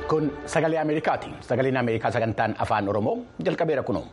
Kun sagalee Ameerikaati. Sagaleen Ameerikaa sagantaan afaan Oromoo jalqabeera kunoo.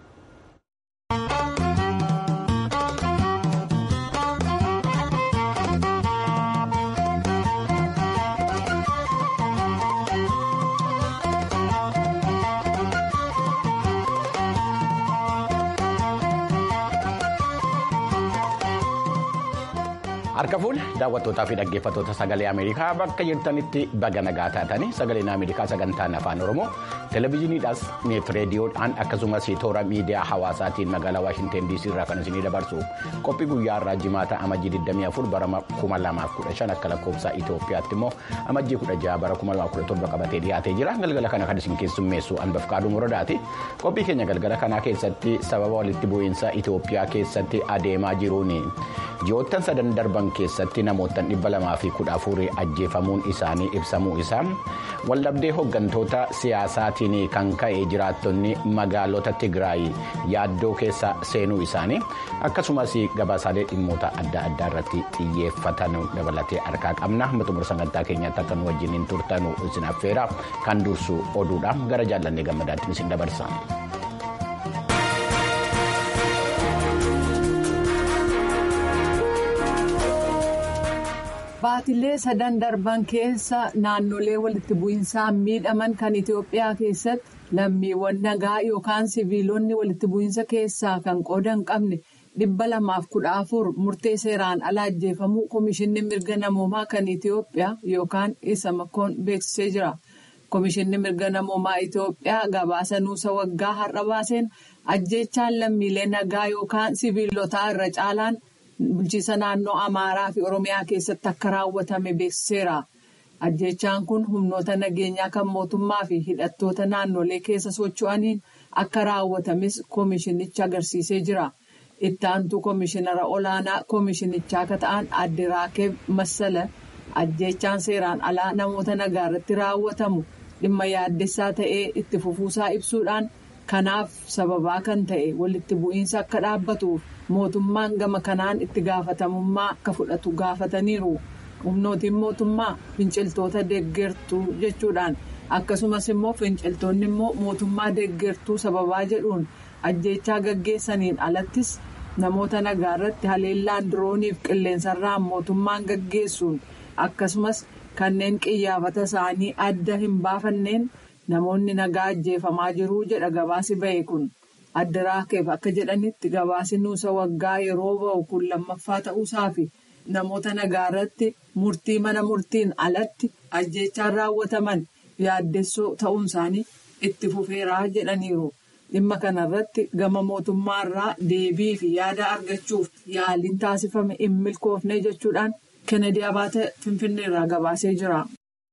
Harka fuula daawwattootaa fi dhaggeeffattoota sagalee Ameerikaa bakka jirtanitti baga nagaa taatanii sagaleen Ameerikaa sagantaan afaan Oromoo televezyiiniidhaas reediyoodhaan akkasumas toora miidiyaa hawaasaatiin magaalaa Waashinteen DC irraa kan isinii dabarsu qophii guyyaa irraa jimaata amajjii 24 bara 2015 akka lakkoofsa Itoophiyaatti immoo amajjii 16 bara 2017 qabatee dhiyaatee jira galgala kana kan isin keessummeessu Anbaf Kaaduu Muradaati qophii keenya galgala kanaa keessatti sababa walitti bu'iinsa Itoophiyaa keessatti adeemaa jiruun ji'oottan sadan darban. keessatti namoottan dhibba lamaa fi kudha afurii ajjeefamuun isaanii ibsamuu isaa waldhabdee hooggantoota siyaasaatiin kan ka'e jiraattonni magaalota tigraay yaaddoo keessa seenuu isaanii akkasumas gabaasaalee dhimmoota adda addaa irratti xiyyeeffatan dabalatee harkaa qabna xumura sagantaa keenyatti akka nu wajjin turtanu isin affeera kan dursu oduudha gara jaallannee gammadaatti isin dabarsa. Baatilee sadan darban keessa naannolee walitti bu'iinsaan miidhaman kan Itoophiyaa keessatti lammiiwwan nagaa yookaan siviilonni walitti bu'iinsa keessaa kan qooda hin qabne dhibba lamaaf kudha afur murtee seeraan ala ajjeefamuu Komishinni Mirga Namoomaa kan Itoophiyaa yookaan isa makkoon beeksisee jira. Komishinni Mirga Namoomaa Itoophiyaa gabaasa nuusa waggaa har'a baaseen ajjeechaan lammiilee nagaa yookaan siviilotaa irra caalaan. bulchiisa naannoo amaaraa fi oromiyaa keessatti akka raawwatame beeksiseera ajjeechaan kun humnoota nageenyaa kan mootummaa fi hidhattoota naannolee keessa socho'aniin akka raawwatames koomishinicha agarsiisee jira itti aantuu koomishinara olaanaa koomishinichaa akka ta'an adde raakeeb massala ajjeechaan seeraan alaa namoota nagaa irratti raawwatamu dhimma yaaddessaa ta'ee itti fufuusaa ibsuudhaan kanaaf sababaa kan ta'e walitti bu'iinsa akka dhaabbatuuf. mootummaan gama kanaan itti gaafatamummaa akka fudhatu gaafataniiru humnootiin mootummaa finciltoota deeggartuu jechuudhaan akkasumas immoo finciltoonni immoo mootummaa deeggartuu sababaa jedhuun ajjeechaa gaggeessaniin alattis namoota nagaa irratti haleellaan dirooniif qilleensarraan mootummaan gaggeessuun akkasumas kanneen qiyyaafata isaanii adda hin baafanneen namoonni nagaa ajjeefamaa jiruu jedha gabaasi ba'e kun. adda raakeef akka jedhanitti gabaasi nuusa waggaa yeroo ba'u kun lammaffaa ta'uusaa fi namoota nagaa irratti murtii mana murtiin alatti ajjeechaan raawwataman yaaddessoo ta'uun isaanii itti fufeeraa jedhaniiru dhimma kanarratti gama mootummaarraa deebii fi yaada argachuuf yaaliin taasifame hin milkoofne jechuudhaan kennedy abaate finfinneerraa gabaasee jira.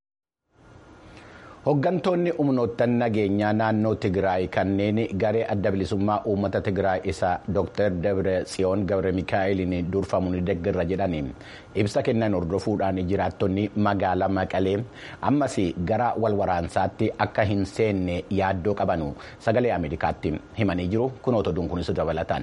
Hooggantoonni humnoottan nageenyaa naannoo Tigraay kanneen garee adda bilisummaa uummata Tigraay isa Dr. Dabre Tsiyoon Gabre Mikaa'eliin durfamuun deeggarra jedhanii ibsa kennan hordofuudhaan jiraattonni magaalaa Maqalee ammas gara walwaraansaatti akka hin seenne yaaddoo qabanu sagalee Ameerikaatti himanii jiru kunoota oduun kunis dabalataan.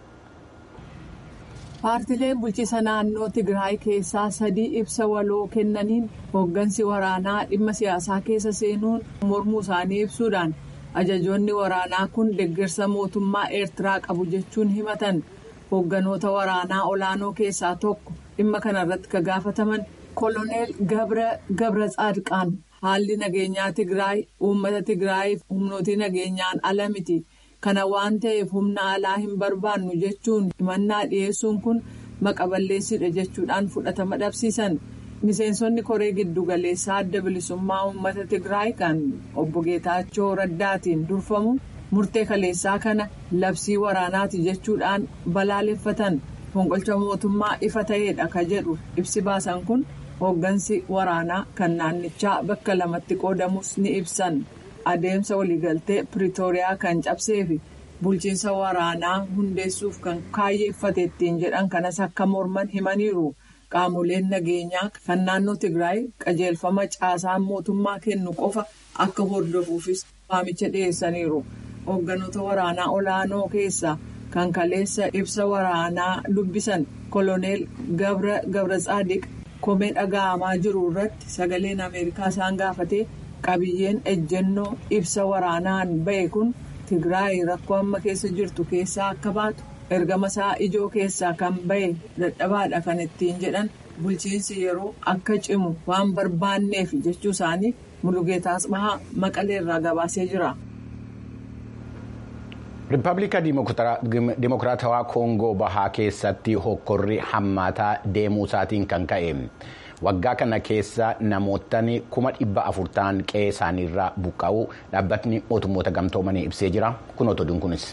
Paartileen bulchiisa naannoo Tigraay keessaa sadii ibsa waloo kennaniin hooggansi waraanaa dhimma siyaasaa keessa seenuun mormuu isaanii ibsuudhaan ajajoonni waraanaa kun deeggarsa mootummaa Eertiraa qabu jechuun himatan hoogganoota waraanaa olaanoo keessaa tokko dhimma kanarratti ka gaafataman koloneel Gabra Tsaadqaan haalli nageenyaa Tigraay uummata Tigraayiif humnootii nageenyaan ala miti. kana waan ta'eef humna alaa hin barbaannu jechuun himannaa dhiyeessuun kun maqa balleessidha jechuudhaan fudhatama dhabsiisan miseensonni koree giddugaleessaa adda bilisummaa uummata tigraay kan obbo geetaachoo raddaatiin durfamu murtee kaleessaa kana labsii waraanaati jechuudhaan balaaleffatan fonqolcha mootummaa ifa ta'eedha ka jedhu ibsi baasan kun hooggansi waraanaa kan naannichaa bakka lamatti qoodamus ni ibsan. adeemsa waliigaltee piriitooriyaa kan cabsee fi bulchiinsa waraanaa hundeessuuf kan kaayyeeffate ittiin jedhan kanas akka morman himaniiru qaamoleen nageenyaa kan naannoo tigraay qajeelfama caasaan mootummaa kennu qofa akka hordofuufis waamicha dhiyeessaniiru hoogganoota waraanaa olaanoo keessaa kan kaleessa ibsa waraanaa dubbisan koloneel gabra tsaadiq komee dhaga'amaa jiru irratti sagaleen ameerikaa isaan gaafate qabiyyeen ejjennoo ibsa waraanaan ba'e kun tigraay rakkoo amma keessa jirtu keessaa akka baatu ergama isaa ijoo keessaa kan ba'e dadhabaadha kan ittiin jedhan bulchiinsi yeroo akka cimu waan barbaanneef jechuu isaanii mulugeetaa asbahaa maqaleerraa gabaasee jira. Riippaabilika Dimokiraatawaa Koongoo Bahaa keessatti hokkorri hammaataa deemuu isaatiin kan ka'e waggaa kana keessa namootni kuma dhibba afur ta'an qe'ee isaaniirraa buqqa'uu dhaabbatni mootummoota gamtoomanii ibsee jira. Kun otoduun kunis.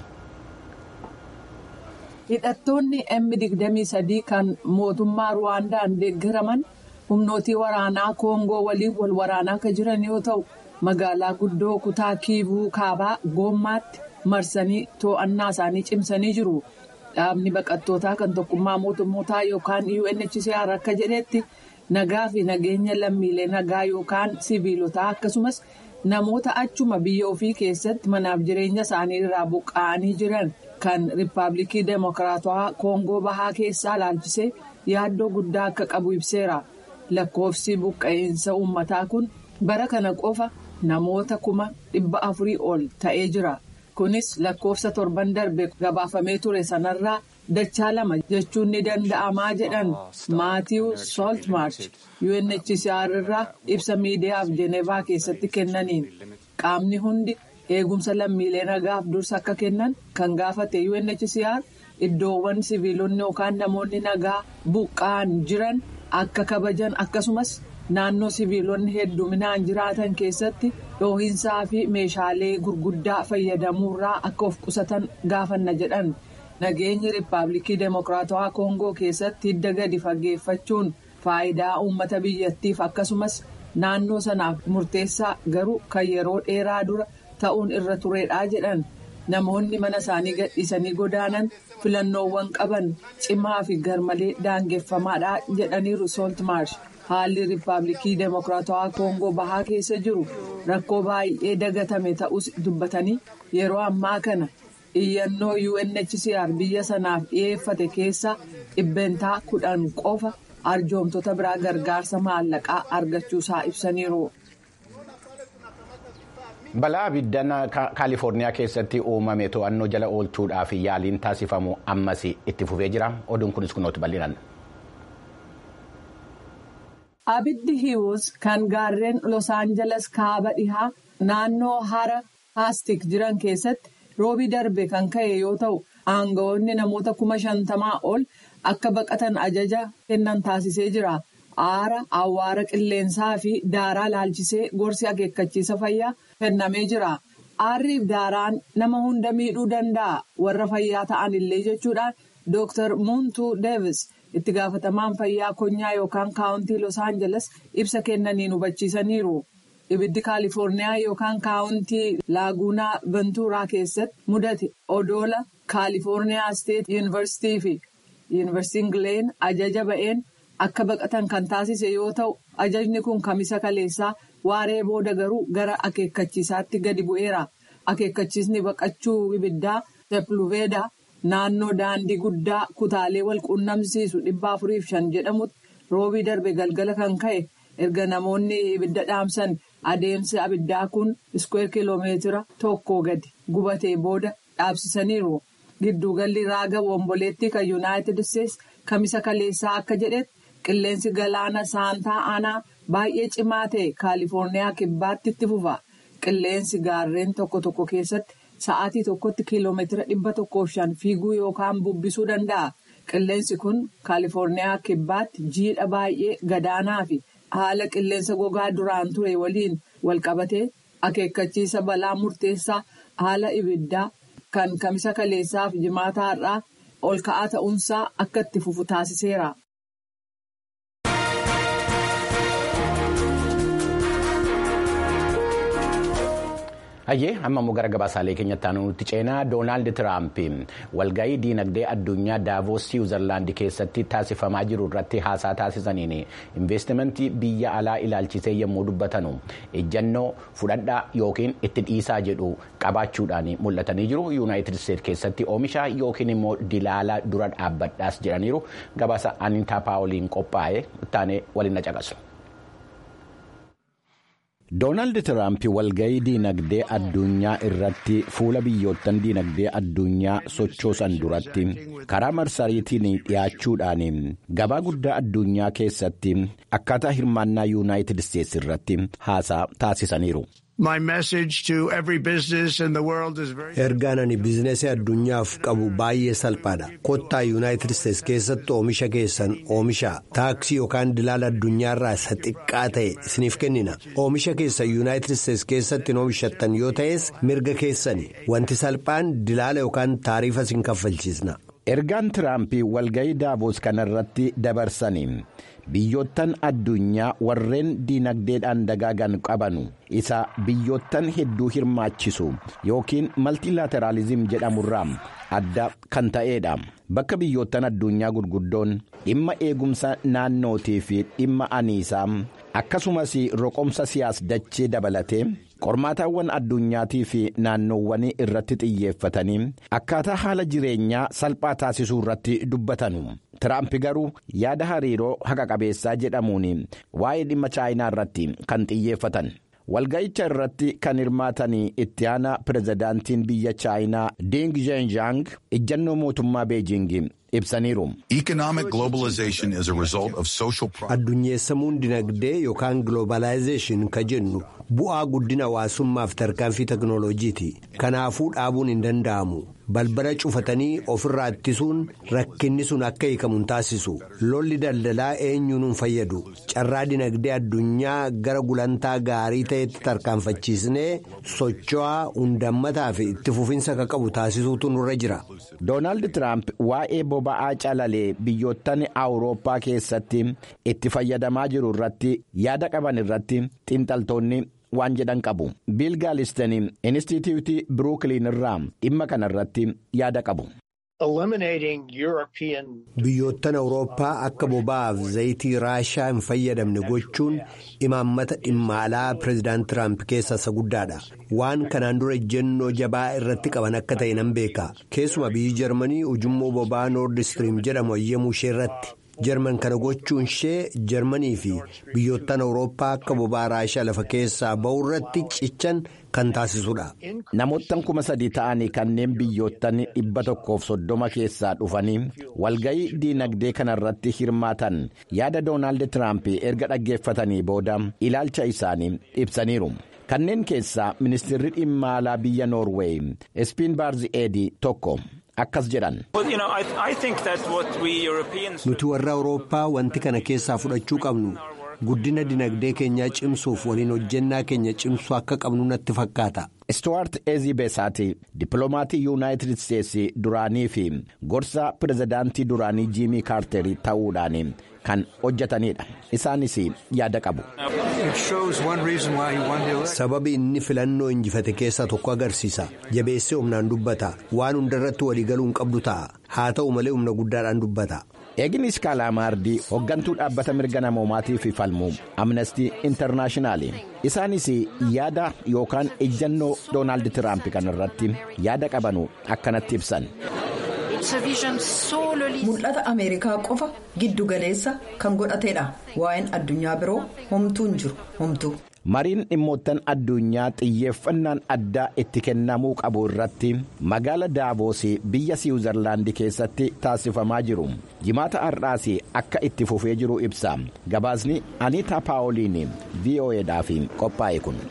Hidhattoonni M23 kan mootummaa Ruwaandaan deeggaraman humnootii waraanaa Koongoo waliin wal waraanaa akka jiran yoo ta'u magaalaa guddoo kutaa kiivuu kaabaa goommaatti. marsanii to'annaa isaanii cimsanii jiru dhaabni baqattootaa kan tokkummaa mootummootaa yookaan UNHCR akka jedhetti nagaa fi nageenya lammiilee nagaa yookaan sibiilotaa akkasumas namoota achuma biyya ofii keessatti manaaf jireenya isaanii irraa buqqa'anii jiran kan riippaabilikii deemokiraatawaa koongoo bahaa keessaa laalchisee yaaddoo guddaa akka qabu ibseera lakkoofsi buqqa'insa uummataa kun bara kana qofa namoota kuma dhibba afurii ol ta'ee jira. kunis lakkoofsa torban darbe gabaafamee ture sanarraa dachaa lama jechuun ni danda'amaa jedhan maatiiw sooltmaarch UNHCR irraa ibsa miidiyaaf Jenevaa keessatti kennaniin qaamni hundi eegumsa lammiilee nagaaf dursa akka kennan kan gaafate UNHCR iddoowwan siviilonni yookaan namoonni nagaa buqqa'an jiran akka kabajan akkasumas naannoo siviilonni hedduminaan jiraatan keessatti dhoohinsaa fi meeshaalee gurguddaa fayyadamuurraa akka of qusatan gaafanna jedhan nageenyi riippaabilikii deemokiraatawaa koongoo keessatti hidda gadi fageeffachuun faayidaa uummata biyyattiif akkasumas naannoo sanaaf murteessaa garuu kan yeroo dheeraa dura ta'uun irra turedhaa jedhan namoonni mana isaanii gadhiisanii godaanan filannoowwan qaban cimaa fi garmalee daangeffamaadha jedhaniiru sooltmaarsh. haalli riippaabilikii deemokiraatawaa koongoo bahaa keessa jiru rakkoo baay'ee dagatame ta'us dubbatanii yeroo ammaa kana iyyannoo UNHCR biyya sanaaf dhiyeeffate keessa dhibbentaa kudhan qofa arjoomtota biraa gargaarsa maallaqaa argachuusaa ibsaniiru. balaa abiddaan kaalifoorniyaa keessatti uumame to'annoo jala oolchuudhaaf yaaliin taasifamu ammas itti fufee jira oduun kunis kunooti bal'inaan. Abiddi hiwus kan gaarreen Los Angeles kaaba dhihaa naannoo hara haastik jiran keessatti roobii darbe kan ka'e yoo ta'u aangawoonni namoota kuma shantamaa ol akka baqatan ajaja kennan taasisee jira. Aara awwaara qilleensaa fi daaraa laalchisee gorsi akeekkachiisa fayyaa kennamee jira. Aarriif daaraan nama hunda miidhuu danda'a warra fayyaa ta'an illee jechuudhaan Dr. Muntu Davis. itti gaafatamaan fayyaa konyaa yookaan kaawuntii los aangeles ibsa kennaniin hubachiisaniiru ibiddi kaalifoorniyaa yookaan kaawuntii laaguunaa ventuuraa keessatti mudate odoola kaalifoorniyaa steet yuunivarsiitii fi yuunivarsiitiin gileen ajaja ba'een akka baqatan kan taasise yoo ta'u ajajni kun kamisa kaleessaa waaree booda garuu gara akeekkachiisaatti gadi bu'eera akeekkachiisni baqachuu ibiddaa tepluveedaa. Naannoo daandii guddaa kutaalee wal quunnamsiisu dhibba afuriif shan jedhamutti roobii darbe galgala kan ka'e erga namoonni ibidda dhaamsan adeemsi abiddaa kun iskweer kiloomeetira tokko gadi gubatee booda dhaabsisaniiru. Gidduugalli raaga womboleettii kan yuunaayitid isteetsi kamisa kaleessaa akka jedhetti qilleensi galaana saantaa aanaa baay'ee cimaa ta'e kaalifoorniyaa kibbaatti itti fufa. Qilleensi gaarreen tokko tokko keessatti. Sa'aatii tokkotti kiiloomeetira dhibba tokkoof shan fiiguu yookaan bubbisuu danda'a. Qilleensi kun kaalifoorniyaa kibbaatti jiidha baay'ee gadaanaa fi haala qilleensa gogaa duraan ture waliin walqabatee akeekkachiisa balaa murteessaa haala ibiddaa kan kamisa kaleessaa fi jimaataa irraa ol ka'aa ta'uunsaa akka itti fufu taasiseera. Hayyee amma immoo gara gabaasaalee keenyatti aanutti ceenaa Doonaald Tiraamp walgahii diinagdee addunyaa Daavoos Siwiizerlaand keessatti taasifamaa jiru irratti haasaa taasisaniin investimentii biyya alaa ilaalchisee yommuu dubbatanu ejjannoo fudhadhaa yookiin itti dhiisaa jedhu qabaachuudhaan mul'atanii jiru. Yuunaayitid Isteetsi keessatti oomisha yookiin immoo dilaala dura dhaabbadhaas jedhaniiru gabaasa Anitaa Paawoliin qophaa'e ittaanee waliin na caqasu. Doonaald Tiraamp walga'ii diinagdee addunyaa irratti fuula biyyoottan diinagdee addunyaa sochoosan duratti karaa marsariitiin dhiyaachuudhaan gabaa guddaa addunyaa keessatti akkaataa hirmaannaa yuunaayitid isteetsi irratti haasaa taasisaniiru. ergaan ani biizinasii addunyaaf qabu baay'ee salphaadha kottaa yuunaayitid isteetsi keessatti oomisha keessan oomisha taaksii yookaan dilaala addunyaarraa isa xiqqaa ta'e isiniif kennina oomisha keessan yuunaayitid isteetsi keessatti oomishattan yoo ta'es mirga keessani wanti salphaan dilaala yookaan taariifa isin kaffalchiisna. ergaan tiraampii walga'ii daaboos kanarratti dabarsanii. biyyoottan addunyaa warreen diinagdeedhaan dagaagan qabanu isa biyyoottan hedduu hirmaachisu yookiin maltilaateraalizim jedhamurraa adda kan ta'eedha bakka biyyoottan addunyaa gurguddoon dhimma eegumsa naannootii fi dhimma aniisaa akkasumas roqomsa siyaas dachee dabalatee qormaataawwan addunyaatii fi naannoowwanii irratti xiyyeeffatanii akkaataa haala jireenyaa salphaa taasisuu irratti dubbatanu. Tiraamp garuu yaada hariiroo haqa qabeessaa jedhamuun waa'ee dhimma chaayinaa irratti kan xiyyeeffatan. Walga'icha irratti kan hirmaatan itti aanaa pirezidaantiin biyya chaayinaa Ding Zhenjiang ejjannoo mootummaa Beejing ibsaniiru. Addunyeessamuun dinagdee yookaan giloobaalaayizeeshin ka jennu bu'aa guddina hawaasummaaf tarkaanfii teknooloojiiti. Kanaafuu dhaabuun hin danda'amu. balbala cufatanii ofirraa ittisuun rakkinni sun akka hiikamu taasisu lolli daldalaa eenyuun hin fayyadu carraa dinagdee addunyaa gara gulantaa gaarii ta'etti tarkaanfachiisnee socho'aa hundammataa fi itti fufinsa akka qabu taasisuutu nurra jira. Doonaald Tiraamp waa'ee boba'aa calalee biyyoottan awurooppaa keessatti itti fayyadamaa jiru irratti yaada qaban irratti xiinxaltoonni. waan jedhan qabu biil gaalistan inistituutii biruukiliin irraa dhimma kana irratti yaada qabu. biyyoottan awurooppaa akka boba'aaf zayitii raashaa hin fayyadamne gochuun imaammata dhimma alaa pireezidaant tiraamp keessaa isa guddaadha waan kanaan dura ejjennoo jabaa irratti qaban akka ta'e nan beeka keessuma biyyi jarmanii ujummoo boba'aa noord istiriim jedhamu eeyyamuu ishee irratti. jarman kana gochuun ishee jarmanii fi biyyoottan awurooppaa akka boba'aa raashaa lafa keessaa ba'u irratti cichan kan taasisudha. namoottan kuma sadii ta'anii kanneen biyyoottan dhibba tokkoof soddoma keessaa dhufanii walga'ii diinagdee kanarratti hirmaatan yaada doonaald tiraamp erga dhaggeeffatanii booda ilaalcha isaanii ibsaniiru. kanneen keessaa ministeerri dhimma alaa biyya noorweey ispiin baarzi eedii tokko. akkas jedhan. nuti warra awurooppaa wanti kana keessaa fudhachuu qabnu guddina dinagdee keenyaa cimsuuf waliin hojjennaa keenya cimsuu akka qabnu natti fakkaata. Istuwaart Eezii Beesaati dippiloomatii yuunaayitid isteetsi duraanii fi gorsa pirezidaantii duraanii jiimii kaarterii ta'uudhaan kan hojjetanidha. Isaanis yaada qabu. Sababi inni filannoo injifate keessaa tokko agarsiisa. Jabeessee humnaan dubbata. Waan hundarratti waliigaluu hin qabdu ta'a. Haa ta'u malee humna guddaadhaan dubbata. Eegnis Kaalaamaardii hooggantuu dhaabbata mirga namoomaatiif falmu Amnestii Intarnaashinaali. Isaanis yaada yookaan ejjannoo Doonaald Tiraamp kanarratti yaada qabanu akkanatti ibsan. Mul'ata Ameerikaa qofa giddu galeessa kan godhatedha. Waa'een addunyaa biroo homtuu hin jiru homtuu. Mariin dhimmoottan addunyaa xiyyeeffannaan addaa itti kennamuu qabu irratti magaala Daaboos biyya Siwiizerlaandi keessatti taasifamaa jiru. Jimaata har'aas akka itti fufee jiru ibsa. Gabaasni Aniitaa Paawoliin VOAdhaaf qophaa'e kun.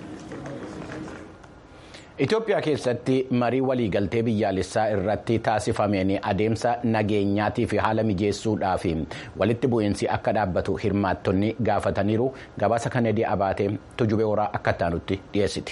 Itoophiyaa keessatti marii waliigaltee biyyaalessaa irratti taasifameen adeemsa nageenyaatii fi haala mijeessuudhaaf walitti bu'iinsi akka dhaabbatu hirmaattonni gaafataniiru gabaasa kanadii abaatee tujubee horaa akka taanutti dhiyeessiti.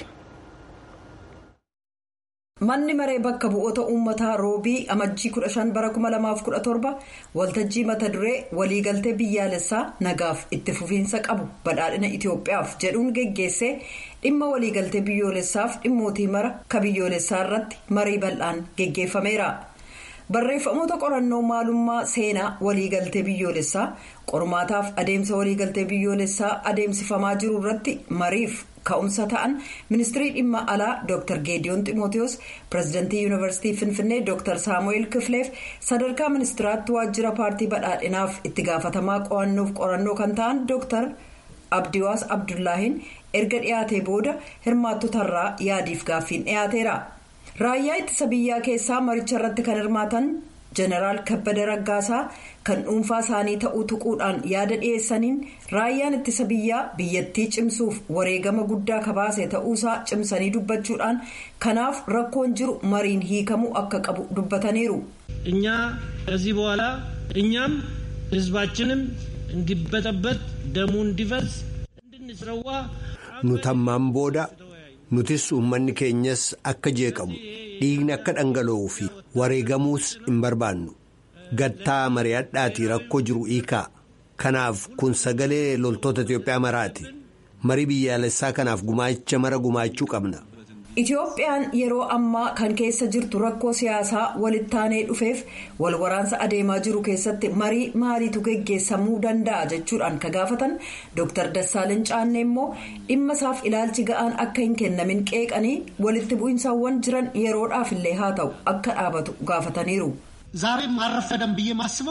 Manni maree bakka bu'oota uummataa roobii amajjii 15 bara 2017 waltajjii mata duree waliigaltee biyyaalessaa nagaaf itti fufiinsa qabu badhaadhina Itoophiyaaf jedhuun geggeessee dhimma waliigaltee biyyoolessaaf dhimmootii mara ka biyyoolessaa irratti marii bal'aan geggeeffameera. Barreeffamoota qorannoo maalummaa seenaa waliigaltee biyyoolessaa qormaataaf adeemsa waliigaltee biyyoolessaa adeemsifamaa jiru irratti mariif ka'umsa ta'an ministirii dhimma alaa dr geediyoon ximooteos pirezidantii yuunivarsiitii finfinnee dr saamu'eel kifileef sadarkaa ministiraatti waajjira paartii badhaadhinaaf itti gaafatamaa qo'annoof qorannoo kan ta'an dr abdiwaas abdullaahiin erga dhiyaatee booda hirmaattotarraa yaadiif gaaffiin dhiyaateera raayyaa ittisa biyyaa keessaa maricha irratti kan hirmaatan jeneraal kabbada raggaasaa kan dhuunfaa isaanii ta'uu tuquudhaan yaada dhiyeessaniin raayyaan ittisa biyyaa biyyattii cimsuuf wareegama guddaa kabaase ta'uusaa cimsanii dubbachuudhaan kanaaf rakkoon jiru mariin hiikamuu akka qabu dubbataniiru. እኛ ከዚህ በኋላ እኛም ህዝባችንም እንዲበጠበጥ ደሙ እንዲፈስ እንድንስረዋ nutammaan booda nutis uummanni keenyas akka jeeqamu dhiigni akka dhangala'uu fi wareegamuus hin barbaannu gattaa mari'adhaatii rakkoo jiru hiikaa kanaaf kun sagalee loltoota Itiyoophiyaa maraati marii biyyaalessaa kanaaf gumaacha mara gumaachuu qabna. Itiyoophiyaan yeroo ammaa kan keessa jirtu rakkoo siyaasaa walittaanee dhufeef wal waraansa adeemaa jiru keessatti marii maaliitu geggeessamuu danda'a jechuudhaan ka gaafatan Dr. Dassaaleny Caannee immoo dhimma isaaf ilaalchi ga'aan akka hin kennamin qeeqanii walitti bu'iinsaawwan jiran yeroodhaaf illee haa ta'u akka dhaabatu gaafataniiru. ዛሬም አልረፈደም ብዬ ማስበው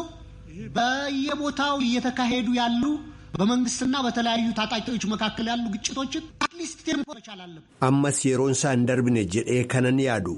በየቦታው እየተካሄዱ ያሉ በመንግስትና በተለያዩ ታጣቂዎች መካከል ያሉ ግጭቶችን አትሊስት ቴምፖ መቻል አለብን። ammas yeroon isaa hin darbine jedhee kanan yaadu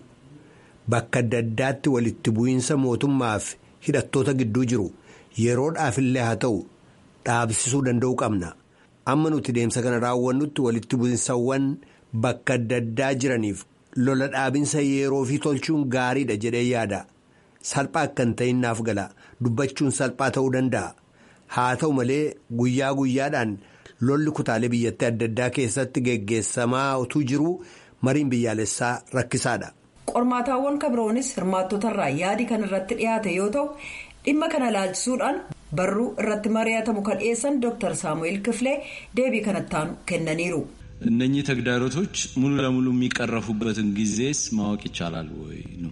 bakka adda addaatti walitti bu'iinsa mootummaaf hidhattoota gidduu jiru yeroodhaafillee haa ta'u dhaabsisuu danda'uu qabna amma nuti deemsa kana raawwannutti walitti bu'iinsawwan bakka adda addaa jiraniif lola dhaabinsa yeroo fi tolchuun gaariidha jedhee yaada salphaa akka hin ta'in naaf gala dubbachuun salphaa ta'uu danda'a. haa ta'u malee guyyaa guyyaadhaan lolli kutaalee biyyattii adda addaa keessatti geggeessamaa utuu jiru mariin biyyaalessaa rakkisaadha. qormaataawwan kabiroonis hirmaattotarraa yaadi kan irratti dhiyaate yoo ta'u dhimma kana ilaalchisuudhaan barruu irratti mari'atamu kan dhiyeessan dr saamu'eel kifilee deebii kanattaanu kennaniiru. እነኚህ ተግዳሮቶች ሙሉ ለሙሉ የሚቀረፉበትን ጊዜስ ማወቅ ይቻላል ወይ ነው።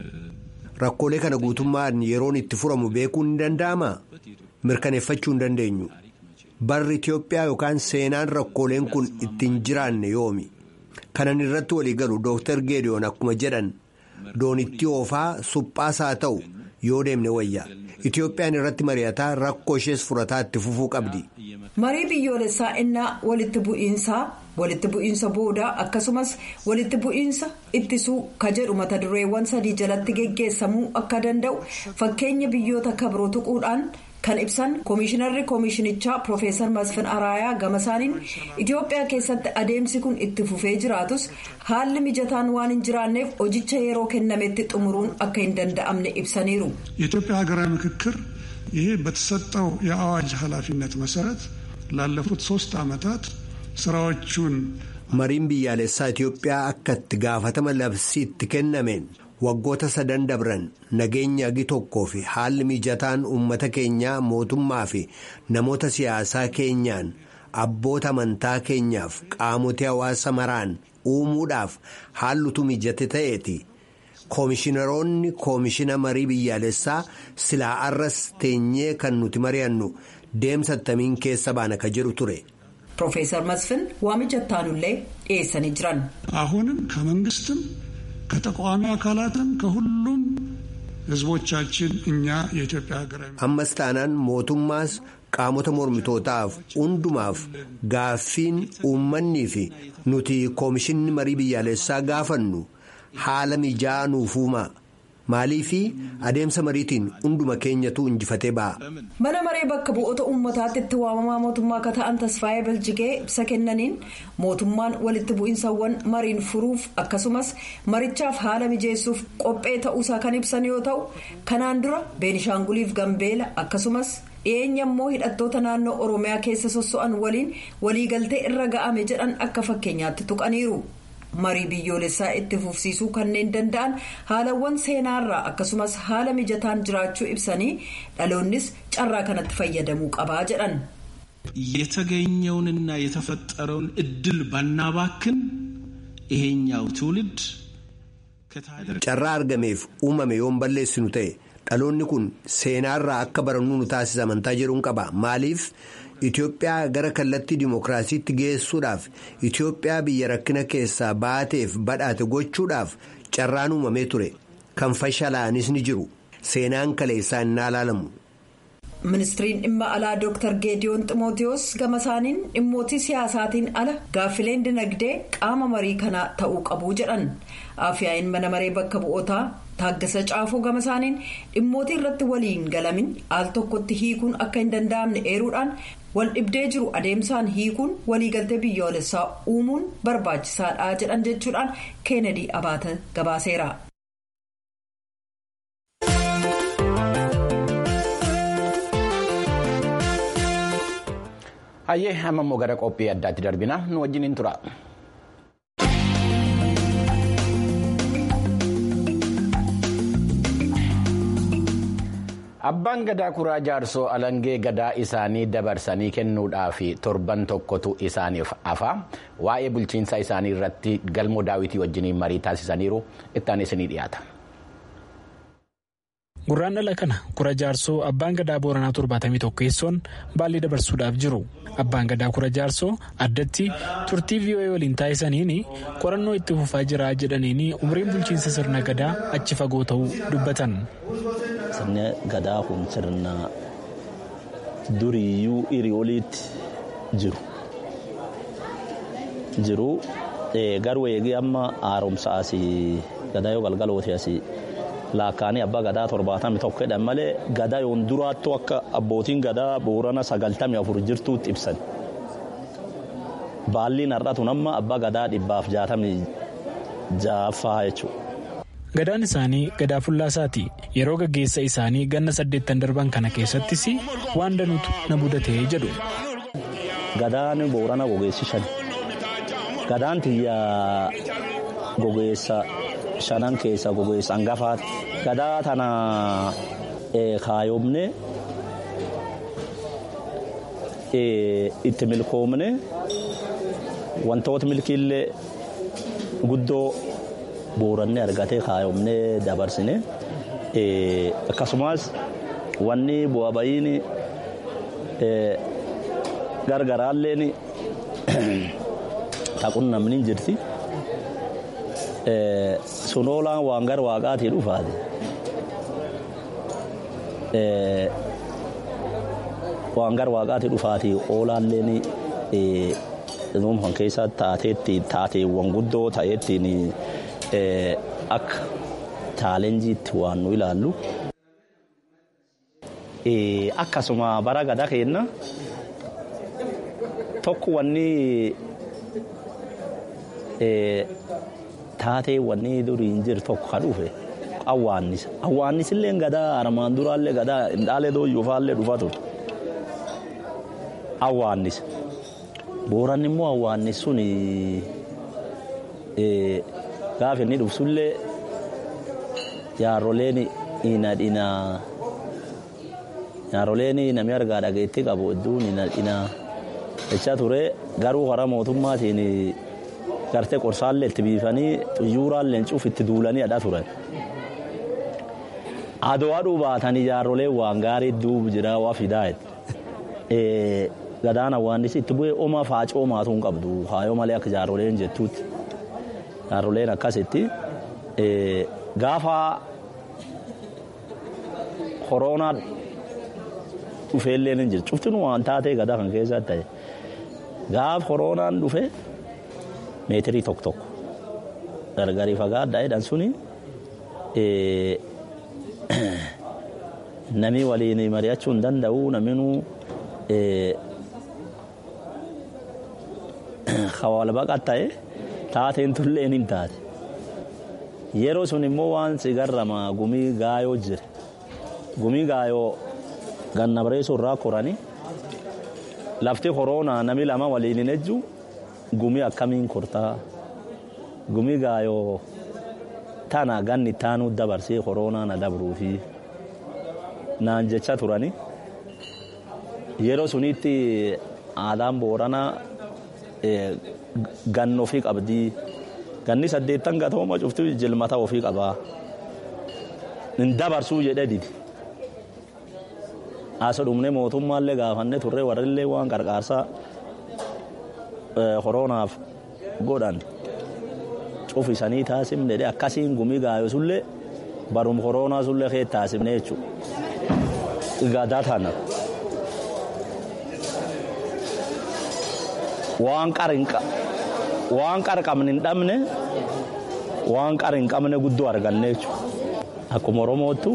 rakkoolee kana guutummaan yeroon itti furamu beekuun ni danda'amaa? mirkaneeffachuu hin dandeenyu barri Itiyoophiyaa yookaan seenaan rakkooleen kun ittiin jiraanne yoomi kanan irratti walii galu dooktar geediyoon akkuma jedhan doonitti oofaa suphaas haa ta'u yoo deemne wayya Itiyoophiyaan irratti mari'ataa rakkoo ishees furataa itti fufuu qabdi. marii biyyoolessaa innaa walitti bu'iinsaa walitti bu'iinsa boodaa akkasumas walitti bu'iinsa ittisuu ka jedhu mata dureewwan sadii jalatti geggeessamuu akka danda'u fakkeenya biyyoota kabiroo tuquudhaan. kan ibsan koomishinarri koomishinichaa piroofeesar masfin araayaa gamasaaniin itiyoophiyaa keessatti adeemsi kun itti fufee jiraatus haalli mijataan waan hin jiraanneef hojicha yeroo kennametti xumuruun akka hin danda'amne ibsaniiru. የኢትዮጵያ ሀገራዊ ምክክር ይሄ በተሰጠው የአዋጅ ኃላፊነት መሰረት ላለፉት ሶስት ዓመታት ስራዎቹን mariin biyyaalessaa Itiyoophiyaa akka itti gaafatama labsii itti kennameen waggoota sadan dabran nageenya agi tokkoo fi haalli mijataan uummata keenyaa mootummaa fi namoota siyaasaa keenyaan abboota amantaa keenyaaf qaamotii hawaasa maraan uumuudhaaf haallutu mijate ta'eeti. Koomishinaroonni koomishina marii biyyaalessaa silaa arras teenyee kan nuti mari'annu deemsa attamiin keessa baana ka jedhu ture. Piroofeesar Masfin waamicha ittaanullee dhiyeessanii jiran. አሁንም ከመንግስትም ከተቃዋሚ አካላትም ከሁሉም ህዝቦቻችን እኛ የኢትዮጵያ ሀገራዊ ammas taanaan mootummaas qaamota mormitootaaf hundumaaf gaaffiin uummannii fi nuti koomishinni marii biyyaalessaa gaafannu haala mijaa nuuf uumaa maalii fi adeemsa mariitiin hunduma keenyatu injifatee ba'a. mana maree bakka bu'oota uummataatti itti waamamaa mootummaa akka ta'an tasfaayee biljigee ibsa kennaniin mootummaan walitti bu'iinsawwan mariin furuuf akkasumas marichaaf haala mijeessuuf qophee ta'uusaa kan ibsan yoo ta'u kanaan dura beenishaanguliif gambeela akkasumas dhiyeenya immoo hidhattoota naannoo oromiyaa keessa sosso'an waliin waliigaltee irra ga'ame jedhan akka fakkeenyaatti tuqaniiru. marii biyyoolessaa itti fufsiisuu kanneen danda'an haalawwan seenaarraa akkasumas haala mijataan jiraachuu ibsanii dhaloonnis carraa kanatti fayyadamuu qabaa jedhan. የተገኘውንና የተፈጠረውን እድል ባናባክን ይሄኛው ትውልድ carraa argameef uumame yoon balleessinu ta'e dhaloonni kun seenaarraa akka barannuu nu taasisa amantaa jedhuun qaba maaliif. Itoophiyaa gara kallattii dimookiraasiitti geessuudhaaf Itoophiyaa biyya rakkina keessaa baateef badhaate gochuudhaaf carraan uumamee ture kan fashalaa'anis ni jiru seenaan kaleessaa innaa ilaalamu. ministiriin dhimma alaa dooktar geediyoon ximootiyoos gama isaaniin dhimmootii siyaasaatiin ala gaaffileen dinagdee qaama marii kanaa ta'uu qabu jedhan afyaa'iin mana maree bakka bu'ootaa taaggasa caafuu gama isaaniin dhimmootii irratti waliin galamin al tokkotti hiikuun akka hin danda'amne eeruudhaan wal dhibdee jiru adeemsaan hiikuun waliigaltee biyyoolessaa uumuun barbaachisaadha jedhan jechuudhaan keenedii abaata gabaaseera. hayyee amma immoo gara qophii addaatti darbina nu wajjin hin tura. abbaan gadaa kuraa jaarsoo alangee gadaa isaanii dabarsanii kennuudhaaf torban tokkotu isaaniif hafa waa'ee bulchiinsa isaanii irratti galmoo daawitii wajjiniin marii taasisaniiru ittaan isinii dhiyaata. gurraan dhala kana kura jaarsoo abbaan gadaa booranaa torbaatamii tokkeessoon baallii dabarsuudhaaf jiru abbaan gadaa kura jaarsoo addatti turtii vii'oo'ee waliin taasisaniin qorannoo itti fufaa jira jedhaniin umriin bulchiinsa sirna gadaa achi fagoo ta'uu dubbatan. sirni gadaa kun sirna duriyyuu hirii oliitti jiru jiru garuu eegee amma haaromsa asii gadaa yoo galgalooti asii. laakkaanii abbaa gadaa torbaatami tokko jedhan malee gadaa yoon duraattuu akka abbootiin gadaa boorana sagaltami afur jirtuutti ibsan. Baalliin har'atu nama abbaa gadaa dhibbaaf jaatamii jaaffaa jechuudha. Gadaan isaanii gadaa fullaasaati. Yeroo gaggeessa isaanii ganna saddeettan darban kana keessattis waan danuutu na mudatee jedhu. Gadaan boorana gogeessi shan. Gadaan tiyyaa gogeessa. shanan keessa gogeessa hangafaati. Gadaa tana kaayomne itti milkoomne wantoota milkiillee guddoo booranne argatee kaayomne dabarsine akkasumas wanni bu'aa ba'iin gargaraalleen taquun namni jirti. sunoolaan waan gara waaqaatii dhufaate waan gara waaqaatii dhufaatii oolaalleen kan keessa taateetti taateewwan guddoo ta'eettiin akka chaalenjiitti waan nu ilaallu. Akkasuma bara gadaa keenna tokko wanni taatee wanni durii hin jiru tokko kan dhufe awwaannisa. Awwaannisillee gadaa armaan duraallee gadaa hindhaalee dooyyuufaallee dhufa ture. Awwaannisa. Booranni immoo awwaannis sun gaafa inni dhufsullee jaarroleen ina dhina jaarroleen namni argaa dhageetti qabu hedduun ina dhina jecha ture garuu karaa mootummaatiin gartee qorsaallee itti biifanii xiyyooraallee cuuf itti duulanii hadhaa turan. Adoo aduu baatanii jaarrolee waan gaarii duubu jira waa fidaa gadaan awwaannisi itti bu'ee oma faacoo maatuu hin qabdu haayoo malee akka jaarroleen jettuutti jaarroleen akkasitti gaafa koronaa dhufeellee ni jira cufti waan taatee gadaa kan keessatti ta'e gaafa koronaan dhufe meetirii tokko tokko gargarii fagaadhaa jedhan suni namni waliin mari'achuu hin danda'u naminuu wal baqat ta'e taateen tulleen hin taate yeroo sun immoo waan sigarrama gumii gaayoo jire gumii gaayoo ganna bareessuu irraa koranii lafti koronaa nami lama waliin hin ejju gumii akkamiin kortaa gumii gaayoo tana ganni taanuu dabarsee koronaa na dabruufi naan jecha turani yeroo sunitti aadaan booranaa ganna ofii qabdii ganni saddeettan gatooma cufti jilmata ofii qabaa hin dabarsuu jedhe didi asa dhumne mootummaallee gaafanne turre warrillee waan qarqaarsaa koronaaf godhan cufisanii taasifne dhe akkasiin gumii gaayo sullee barum koronaa sullee kee taasifne jechuudha. gadaa tana waan qara qabne hin dhabne waan qara hin qabne guddoo arganne jechuudha. Akkuma Oromootu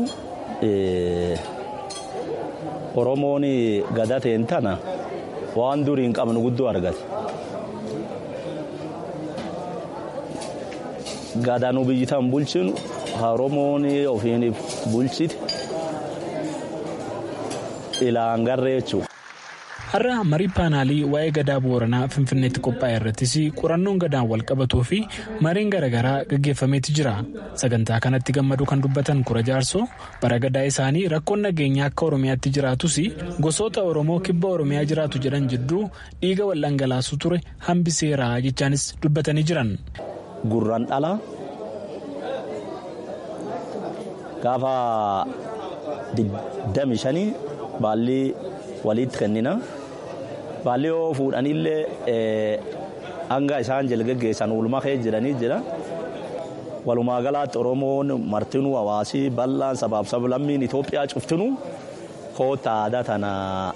Oromoon gadaa ta'een tana waan durii hin qabne guddoo argate. Gadaan biyyi tan bulchinu Oromoon ofiin bulchite ilaan garree jechuudha. Har'a marii paanaalii waa'ee gadaa booranaa Finfinneetti qophaa'e irrattis qorannoon gadaan wal qabatuu fi mariin garaagaraa gaggeeffameeti jira. Sagantaa kanatti gammadu kan dubbatan kura jaarsoo bara gadaa isaanii rakkoon nageenyaa akka Oromiyaatti jiraatus gosoota Oromoo kibba Oromiyaa jiraatu jedhan jidduu dhiiga wal dhangalaasuu ture hambiseera jechaanis dubbatanii jiran. Gurraan dhalaa gaafa digdami shanii baalli walitti kennina. Baalli yoo fuudhanillee hanga isaan jala geggeessan oolmaa kee jedhanii jira. Walumaa galaatti Oromoon martinuu hawaasii bal'aan sabaaf sablammiin Itoophiyaa cuftinuu koota aadaa tana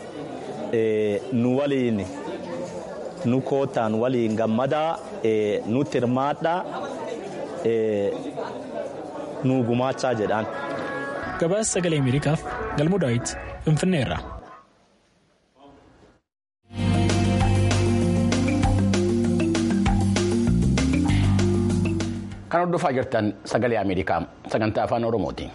nu waliin nu kootaan waliin gammadaa nutti hirmaadhaa nu gumaachaa jedhaan. Gabaasa sagalee Ameerikaaf galmoo daawwiti Finfinneerra. Kan hordofaa jirtan sagalee Ameerikaa sagantaa afaan Oromooti.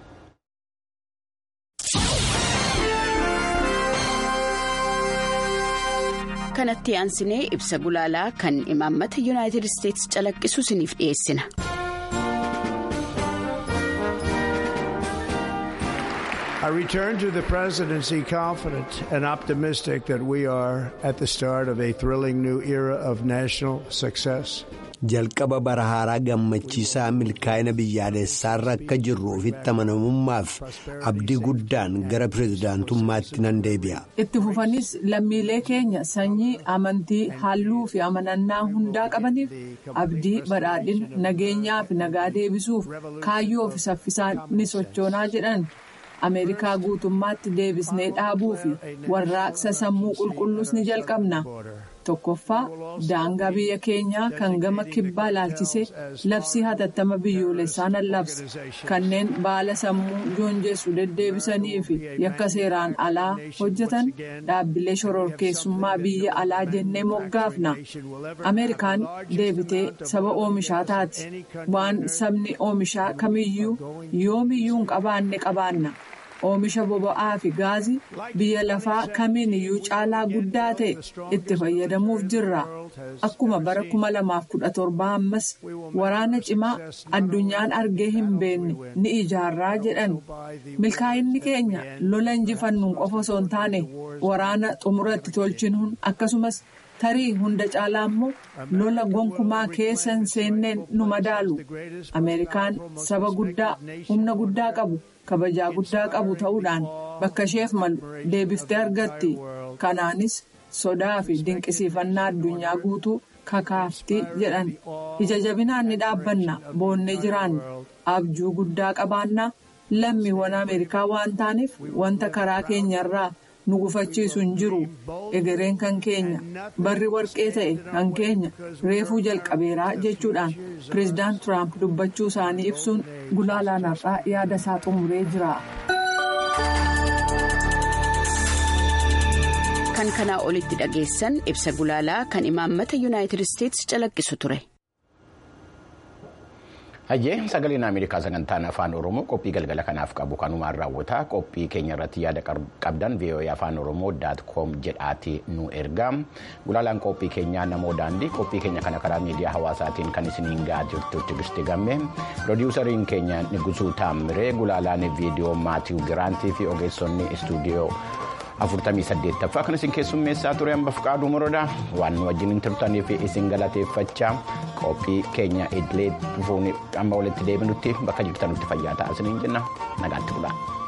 kanatti aansinee ibsa gulaalaa kan imaammata yuunaayitid isteetsi calaqqisu isiniif dhiyeessina. I return to the presidency confident and optimistic that we are at the start of a thrilling new era of national success. jalqaba bara haaraa gammachiisaa milkaa'ina biyyaalessaarra akka jirru ofitti amanamummaaf abdii guddaan gara pirezidaantummaatti nan deebi'a. itti fufanis lammiilee keenya sanyii amantii halluu fi amanannaa hundaa qabaniif abdii badhaadhina nageenyaa fi nagaa deebisuuf kaayyoo fi saffisaan ni sochoonaa jedhan. ameerikaa guutummaatti deebisnee dhaabuu fi warraaqsa sammuu qulqulluus ni jalqabna tokkoffaa daangaa biyya keenyaa kan gama kibbaa ilaalchisee labsii hatattama biyyoolessaa nan labsa kanneen baala sammuu joonjessu deddeebisanii fi yakka seeraan alaa hojjetan dhaabbilee shororkeessummaa biyya alaa jennee moggaafna ameerikaan deebitee saba oomishaa taati waan sabni oomishaa kamiyyuu yoomiyyuu hin qabaanne qabaanna. oomisha boba'aa fi gaazii biyya lafaa kamiin iyyuu caalaa guddaa ta'e itti fayyadamuuf jirra akkuma bara 2017 ammas waraana cimaa addunyaan argee hin beekne ni ijaarraa jedhan milkaa'inni keenya lola injifannuun qofa osoo hin taane waraana xumuratti tolchinuun akkasumas tarii hunda caalaa immoo lola gonkumaa keessa hin seenneen nu madaalu ameerikaan saba guddaa humna guddaa qabu. kabajaa guddaa qabu ta'uudhaan bakka isheef malu deebiftee argatti kanaanis sodaa fi dinqisiifannaa addunyaa guutuu kakaaftii jedhan ija jabinaan ni dhaabbanna boonnee jiraanna abjuu guddaa qabaannaa lammiiwwan ameerikaa waan taaneef wanta karaa keenyarraa nu gufachiisu hin jiru egereen kan keenya barri warqee ta'e kan keenya reefuu jalqabeeraa jechuudhaan pireezidaant tiraamp dubbachuu isaanii ibsuun gulaalaan har'aa yaada isaa xumuree jira. kan kanaa olitti dhageessan ibsa gulaalaa kan imaammata yuunaayitid isteetsi calaqqisu ture. Hayyee sagaleen Ameerikaa sagantaan afaan Oromoo qophii galgala kanaaf qabu kanumaan raawwata qophii keenya irratti yaada qabdan VOA afaan Oromoo daat koom jedhaati nu ergaa gulaalaan qophii keenyaa namoo daandii qophii keenya kana karaa miidiyaa hawaasaatiin kan isiniin gahaa jirtu Tigisti Gammee piroodiwusariin keenya Nigusuu Taamiree gulaalaan viidiyoo Maatiiw Giraantii fi ogeessonni istuudiyoo. afurtamii saddeettaffaa kan isin keessummeessaa ture hambaaf qaaduu moroodha waan nu wajjin turtaniif isin galateeffachaa qophii keenya idilee dhufuun amma walitti deebinutti bakka jirtanutti fayyaa ta'a isiniin jenna nagaatti bulaa.